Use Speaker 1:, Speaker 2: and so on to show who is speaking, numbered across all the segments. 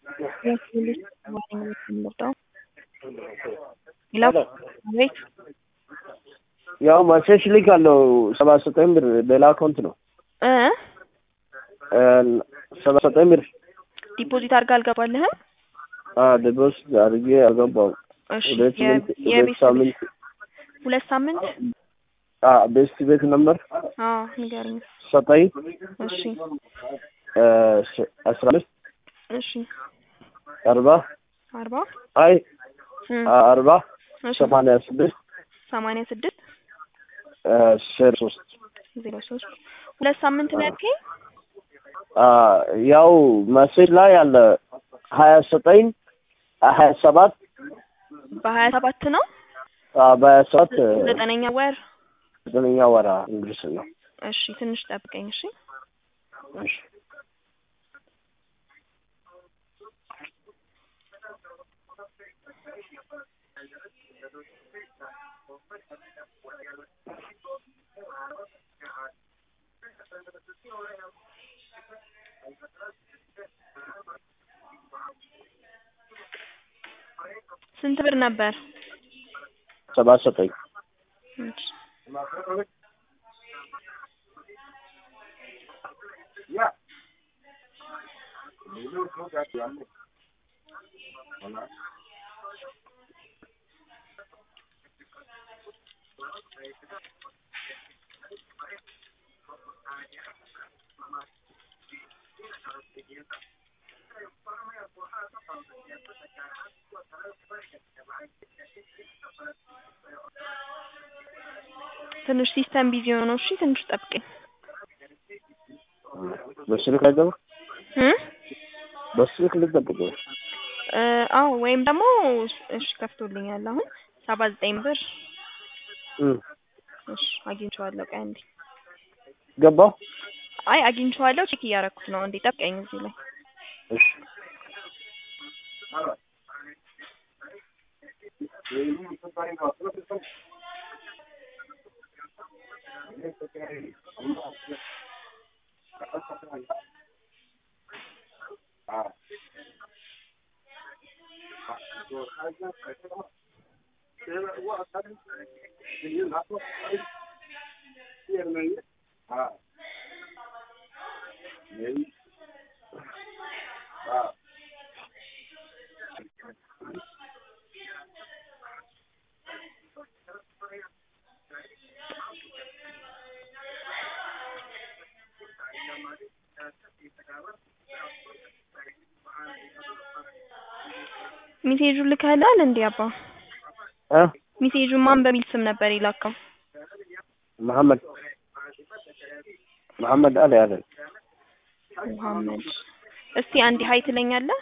Speaker 1: ቤት
Speaker 2: ያው መሴጅ ልክ አለው ሰባ ዘጠኝ ብር ሌላ አካውንት ነው
Speaker 1: እ
Speaker 2: ሰባ ዘጠኝ ብር
Speaker 1: ዲፖዚት አድርጋ አልገባልህም?
Speaker 2: ደቦስ አድርጌ አልገባውም።
Speaker 1: እሺ
Speaker 2: ሁለት
Speaker 1: የ-
Speaker 2: ስምንት ሁለት
Speaker 1: የቤት
Speaker 2: ሳምንት
Speaker 1: ሁለት ሳምንት
Speaker 2: ቤስት ቤት ነምበር
Speaker 1: አዎ ንገረኝ።
Speaker 2: ዘጠኝ
Speaker 1: እሺ
Speaker 2: አስራ አምስት
Speaker 1: እሺ
Speaker 2: አርባ
Speaker 1: አርባ
Speaker 2: አይ
Speaker 1: እም፣
Speaker 2: አርባ
Speaker 1: እሺ
Speaker 2: ሰማንያ ስድስት
Speaker 1: ሰማንያ ስድስት
Speaker 2: ሼር ሶስት
Speaker 1: ዜሮ ሶስት ሁለት ሳምንት ነው ያልከኝ?
Speaker 2: ያው መሴጅ ላይ አለ ሀያ ዘጠኝ ሀያ ሰባት
Speaker 1: በሀያ ሰባት ነው
Speaker 2: በሀያ ሰባት
Speaker 1: ዘጠነኛ ወር።
Speaker 2: ዘጠነኛ ወራ እንግሊዝ ነው።
Speaker 1: እሺ ትንሽ ጠብቀኝ። እሺ
Speaker 2: እሺ
Speaker 1: ስንት ብር ነበር?
Speaker 2: ሰባ ዘጠኝ
Speaker 1: እሺ ትንሽ ሲስተም ቢዚ ሆነው። እሺ ትንሽ ጠብቀኝ።
Speaker 2: በስልክ አይገባ
Speaker 1: እ
Speaker 2: በስልክ ልጠብቅ
Speaker 1: እ አዎ ወይም ደግሞ እሺ ከፍቶልኛል አሁን ሰባ ዘጠኝ ብር እሺ አግኝቼዋለሁ። ቆይ አንዴ
Speaker 2: ገባው
Speaker 1: አይ አግኝቼዋለሁ። ቼክ እያደረኩት ነው። እንዴ ጠብቀኝ እዚህ ላይ
Speaker 2: እሺ
Speaker 1: ሜሴጁን ልከህልሃል እንዴ አባ?
Speaker 2: እ
Speaker 1: ሜሴጁን ማን በሚል ስም ነበር የላከው?
Speaker 2: መሐመድ መሐመድ አለ ያለ
Speaker 1: መሐመድ እስቲ አንዴ ሀይ ትለኛለህ?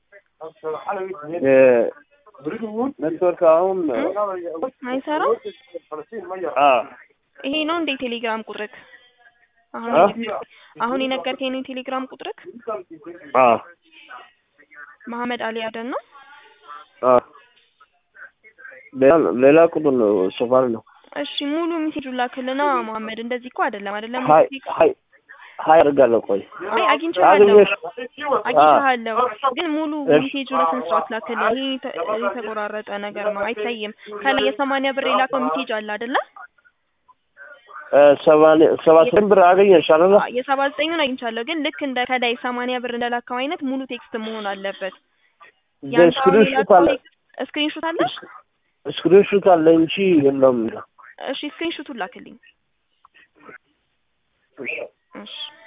Speaker 2: ኔትወርክ አሁን
Speaker 1: አይሰራም።
Speaker 2: አ
Speaker 1: ይሄ ነው እንዴ ቴሌግራም ቁጥርክ? አሁን
Speaker 2: አ?
Speaker 1: አሁን የነገርከኝ ነው የቴሌግራም ቁጥርክ?
Speaker 2: አ
Speaker 1: መሐመድ አሊ አደን ነው?
Speaker 2: አ ሌላ ሌላ ቁጥር ነው ሶፋር ነው
Speaker 1: እሺ ሙሉ ሜሴጁን ላክልና መሐመድ እንደዚህ እኮ አይደለም አይደለም
Speaker 2: ሀይ ሀይ ሀይ አድርጋለሁ ቆይ
Speaker 1: አይ አግኝቼዋለሁ
Speaker 2: አግኘሽ
Speaker 1: አግኝቼዋለሁ ግን ሙሉ
Speaker 2: እሺ።
Speaker 1: ሜሴጁን ስንት ሰዓት ላክልኝ? ይሄ ተ- የተቆራረጠ ነገር ነው አይታይም። ከላይ የሰማንያ ብር የላከው ሜሴጅ አለ አይደለ?
Speaker 2: ሰባኔ ሰባ ዘጠኝ ብር አገኘሽ አይደለ?
Speaker 1: የሰባ ዘጠኙን አግኝቻለሁ ግን ልክ እንደ ከላይ ሰማንያ ብር እንደላከው አይነት ሙሉ ቴክስት መሆን አለበት።
Speaker 2: ስክሪንሹት አለ
Speaker 1: ስክሪንሹት አለ?
Speaker 2: ስክሪንሹት አለ እንጂ የለም።
Speaker 1: እሺ ስክሪንሹቱን ላክልኝ።
Speaker 2: እሺ
Speaker 1: እሺ